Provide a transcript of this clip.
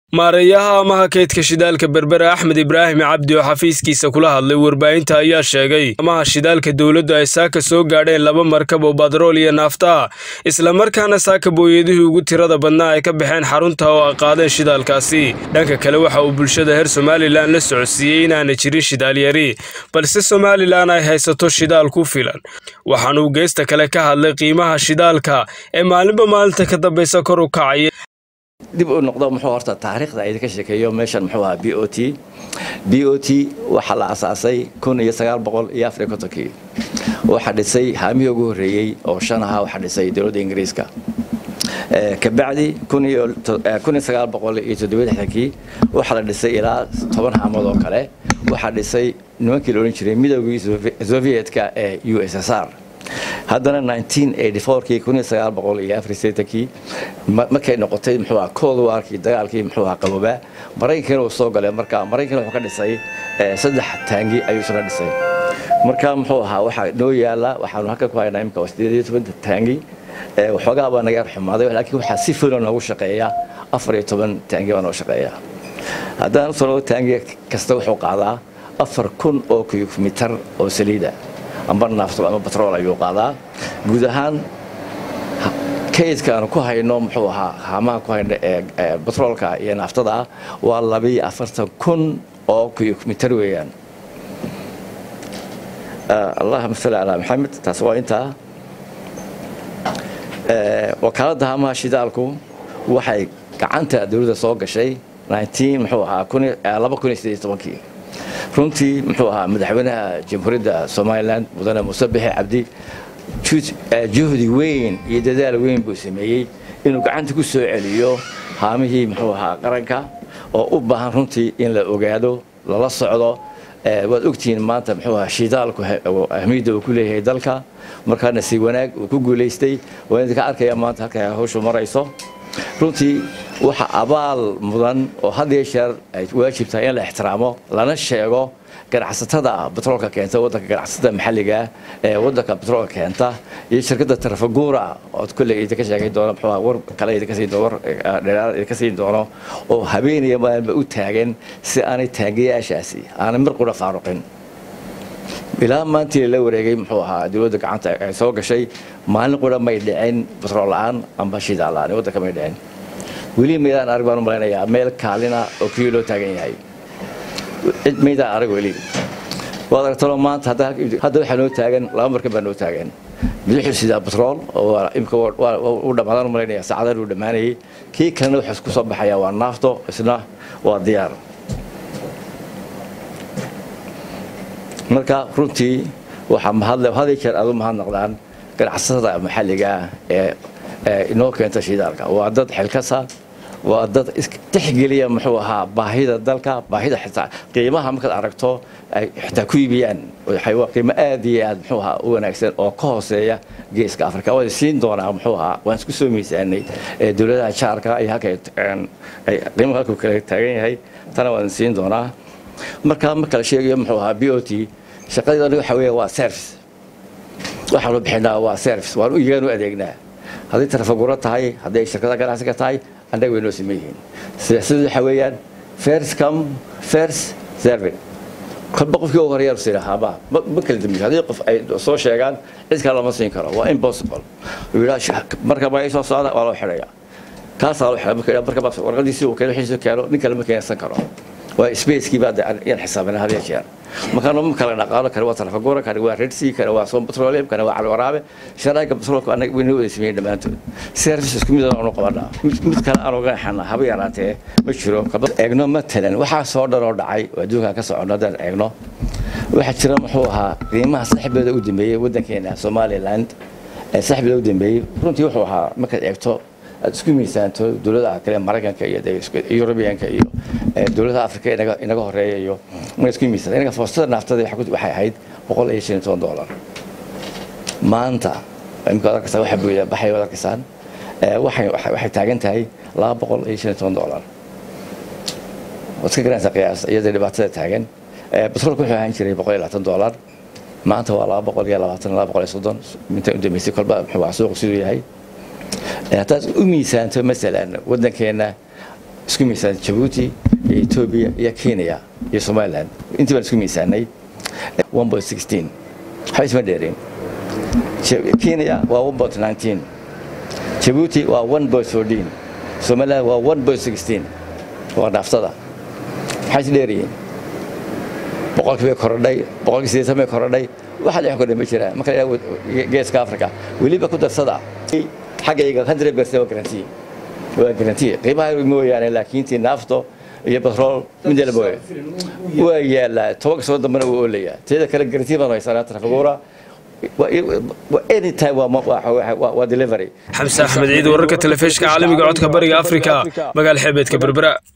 maareeyaha amaha kaydka shidaalka berbere axmed ibraahim cabdi oo xafiiskiisa kula hadlay warbaahinta ayaa sheegay amaha shidaalka dowladdu ay saaka soo gaadheen laba markab oo batrool iyo naafta ah islamarkaana saaka booyadihii ugu tirada badnaa ay ka baxeen xarunta oo ay qaadeen shidaalkaasi dhanka kale waxa uu bulshada reer somalilan la socodsiiyey inaana jirin shidaalyari balse somalilan ay haysato shidaal ku filan waxaanuu geesta kale ka hadlay qiimaha shidaalka ee maalinba maalinta ka dambaysa kor u kacaya dib u noqdo muxuu horta taariikhda idinka sheekeeyo meeshan muxuu ahaa b o t b o t waxaa la asaasay kun iyo sagaal boqol iyo afar iyo kontonkii waxaa dhisay haamihii ugu horreeyey oo shan ahaa waxaa dhisay dowladda ingiriiska kabacdi kun iyo sagaal boqol iyo toddobiyo lixdankii waxaa la dhisay ilaa toban haamood oo kale waxaa dhisay nimankii la odhan jiray midoogii sovietka ee u s s r haddana kii markay noqotay muxuu aha cold warkii dagaalkii muxuu aha qaboobaa maraykankana uu soo galay marka maraykankana wuxuu ka dhisay saddex taangi ayuu isna dhisay marka muxuu ahaa waxaa noo yaala waxaanu halkan ku haynaa imika sideed iyo toban taangi waxoogaa baa naga xumaaday laakiin waxaa si filo noogu shaqeeya afar iyo toban taangi baa noo shaqeeya haddaan usoo taangi kasta wuxuu qaadaa afar kun oo kuyumitar oo saliida amba naafto ama batrool ayuu qaadaa guud ahaan kaydkaanu ku hayno muxuu ahaa haamaha ku hayno ee batroolka iyo naaftada ah waa labiyo afartan kun oo kuyumitar weeyaan allahuma salli calaa maxamed taas waa intaa wakaaladda haamaha shidaalku waxay gacanta dowladda soo gashay muxuu ahaa laba kun iyo sideed iyo tobankii runtii muxuu ahaa madaxweynaha jamhuuriyadda somalilan mudane muuse bixe cabdi juhdi weyn iyo dadaal weyn buu sameeyey inuu gacanta ku soo celiyo haamihii muxuu ahaa qaranka oo u baahan runtii in la ogaado lala socdo waad ogtihiin maanta muxuu ahaa shidaalku ahmiyadda uu ku leeyahay dalka markaana si wanaag uu ku guulaystay waa idinka arkaya maanta halka hawshu marayso runtii waxa abaal mudan oo had iyo jeer ay waajib tahay in la ixtiraamo lana sheego ganacsatada batroolka keenta wadanka ganacsatada maxalliga ee wadanka batroolka keenta iyo shirkadda tarafaguura ood kolley idinka sheegay doono muxuu war kale idinka siin doono war dheeraad idinka siin doono oo habeenaya maalinba u taagan si aanay taangayaashaasi aanay mar qura faaruqin ilaa maantii la wareegay muxuu ahaa dowladda gacanta ay soo gashay maalin qura may dhicin batrool la-aan amba shidaal la-aan waddanka may dhicin weli maydaan arag baan u malaynayaa meel kaalina oo keliya loo taagan yahay cid maydaan arag weli waad aragtalo maanta hadda waxaa noo taagan laba markan baa noo taagan mid wuxuu sidaa batrool oo imika u dhammaadaan u malaynaya saacadan uu dhammaanayay kii kalena wuxuu ku soo baxayaa waa naafto isna waa diyaar marka runtii waxaa mahadle had jeer aad u mahadnaqdaan ganacsatada maxalliga ee inoo keenta shidaalka waa dad xilkasa waa dad tixgeliya muxuu ahaa baahida dalka baahida xitaa qiimaha markaad aragto ay xitaa ku iibiyaan qiimo aad iyo aad muxuu ahaa u wanaagsan oo ka hooseeya geeska afrika waan siin doonaa muxuu ahaa waan isku soo miisaanay dowladaha jaarka iyo halka qiimaha halkuu kale taagan yahay tana waan siin doonaa markaa marka la sheegayo muxuu ahaa b o t shaqadeedana waxa weeye waa service waxaanu bixinaa waa service waan iyagaan u adeegnaa hadday tarafaguro tahay hadday shirkada ganacsiga tahay annaga way noo siman yihiin siyaasadu waxa weeyaan first come first serving kolba qofkii ugu horeeyaa siin haaba ma kala dambiyo haddii qof ay soo sheegaan cid kale lama siin karo waa impossible marka ma soo socda waa loo xidhaya kaasaa loo xidha marka warqadiisii uu keeno wixiisii keeno nin kale ma keensan karo waa spacekii baa yaan xisaabina had iyo jeer markaanu ma kala dhaqaalo kale waa tarafagura kane waa redsi kane waa som petroleum kane waa calwaraabe sharaaga petroolka anaga wayna wada sameeyeen dhammaantood service isku mid aanu qabanaa mid kale aan uga xana haba yaraatee ma jiro eegno matalan waxaa soo dhan oo dhacay oo adduunkan ka socono haddaan eegno waxaa jira muxuu ahaa qiimaha saxbeeda u dambeeyey waddankeena somaliland ee saxbeeda u dambeeyey runtii wuxuu ahaa markaad eegto aad isku miisaanto dowladaha kale maraykanka iyo yurubiyanka iyo dowladaha afrika inaga horeeya iyo markaad isku miisaanto inaga foostada naaftada waxay ahayd boqol iyo shan iyo toban dollar maanta imika ad arkaysaa waxa buuya baxay ad arkaysaan waxay taagan tahay laba boqol iyo shan iyo toban dollar waad iska garanaysaa qiyaas iyadoo dhibaatada taagan batroolka wuxuu ahaan jiray boqol iyo labaatan dollar maanta waa laba boqol iyo labaatan laba boqol iyo soddon inta u dambeysay kolba muxuu suuqu siduu yahay haddaad u miisaanto masalan waddankeena isku miisaan jabuuti iyo etoobiya iyo kenya iyo somaliland intii baan isku miisaanay waxba isma dheereen kenya waa jabuuti waa somaliland waa waa dhaaftada maxay is dheeryihiin boqolkii bay korodhay boqolkii sideetan bay korodhay waxa dhex kordhay ma jiraan marka la geeska africa weliba ku darsada xaggayga hundred percent waa garantiye waa garantiye qiimaha mooyaane laakiin tii naafto iyo batrool midela mooye waa yaalaa tobanka soo dambena wuu oolayaa teeda kale garantiye baan haysanaa trafigura anytime waa delivery xamse axmed ciid wararka telefishka caalamiga codka bariga afrika magaal xeebeedka berbera